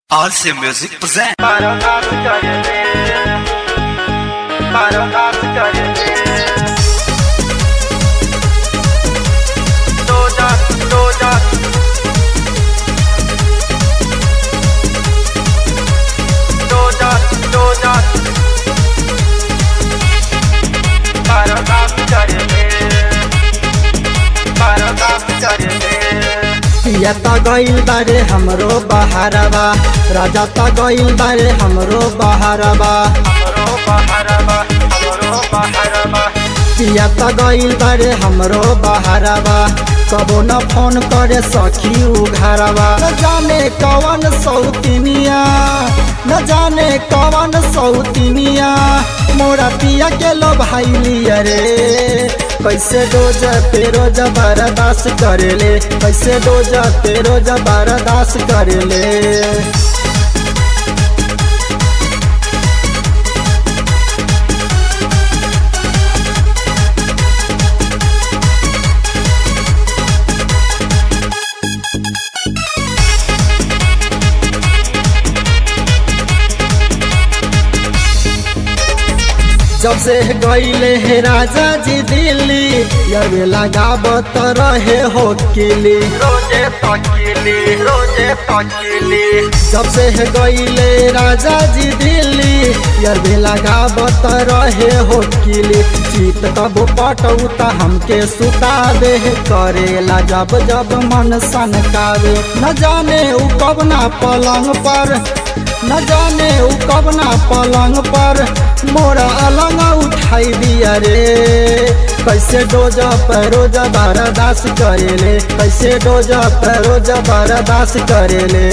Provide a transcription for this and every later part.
Alsea Music present. Para Oscar Para Oscar Doja, Doja Doja, Doja Para Oscar Para Oscar पिया त गइल बारे हमरो बहारबा राजा त गइल बारे हमरो बहारबा हमरो बहारबा हमरो बहारबा पिया त गइल बारे हमरो बहारबा कबो न फोन करे सखी उघारबा न जाने कवन सौतिनिया न जाने कवन सौतिनिया मोरा पिया के लो भाई लिया रे कैसे रोज पे रोज बर्दाश्त करेले कैसे रोज पे रोज बर्दाश्त करेले जब से गईले हे राजा जी दिल्ली यवे लगावत रहे हो किली रोजे तकिली रोजे तकिली जब से है गईले राजा जी दिल्ली यवे लगावत रहे हो किली चीत कब पटौता हमके सुता दे करेला जब जब मन सनकावे न जाने उ कबना पलंग पर न जाने उ कबना पलंग पर मोरा अलंग उठाई दिया रे कैसे डोज परोज बरदास करेले कैसे डोज परोज बरदास करेले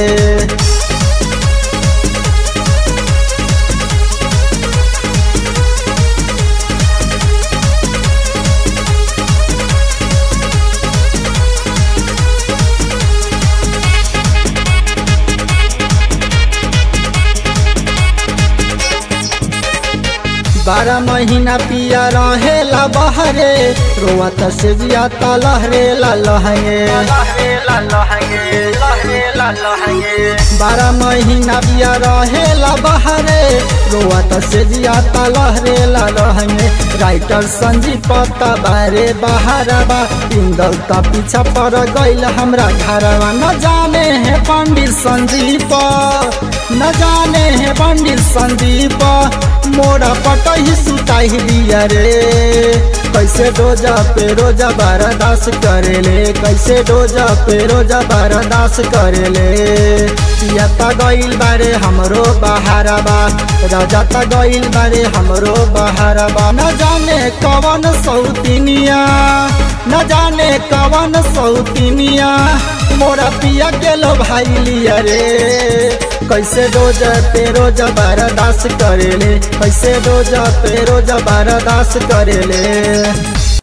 बारह महीना पिया रहेला बहरे रोवत से जिया त लहरेला लहंगे लहरेला लहंगे लहरेला लहंगे बारह महीना पिया रहेला बहरे रोवत से जिया त लहरेला लहंगे राइटर संजीव पत्ता बारे बहारबा इंदल त पीछा पड़ गइल हमरा घरवा न जाने है पंडित संजीव न जाने है पंडित संदीप मोरा पटही सुताई दिया रे कैसे डोजा पे रोजा बरदास करेले कैसे डोजा पे रोजा बरदास करेले पिया त गइल बारे हमरो बहारबा राजा त गइल बारे हमरो बहारबा न जाने कवन सौतिनिया न जाने कवन सौतिनिया मोरा पिया के लो भाई लिया रे कैसे रोज पे रोज बरदास करेले कैसे रोज पे रोज बरदास करेले